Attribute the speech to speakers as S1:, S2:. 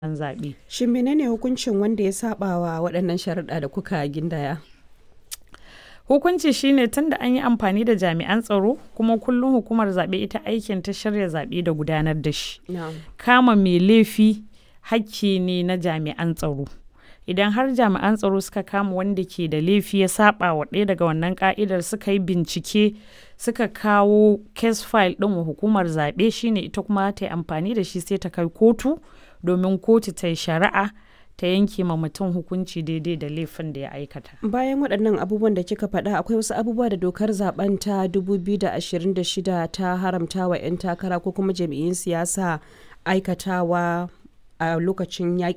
S1: an zaɓe.
S2: Shin menene hukuncin wanda ya saba wa waɗannan sharuɗa da kuka gindaya?
S1: Hukunci shine tunda an yi amfani da jami'an tsaro kuma kullum hukumar zaɓe ita aikin ta shirya zaɓe da gudanar da shi. Kama mai laifi hakki ne na jami'an tsaro. Idan har jami'an tsaro suka kama wanda ke da laifi ya saba wa ɗaya daga wannan ka'idar suka yi bincike suka kawo case file ɗin wa hukumar zaɓe shine ita kuma ta yi amfani da shi sai ta kai kotu domin kotu ta yi shari'a ta yanke ma mutum hukunci daidai da laifin da ya aikata.
S2: Bayan waɗannan abubuwan da kika faɗa akwai wasu abubuwa da dokar zaben ta 2026 ta haramta wa 'yan takara ko kuma jam'iyyun siyasa aikatawa a lokacin yaƙi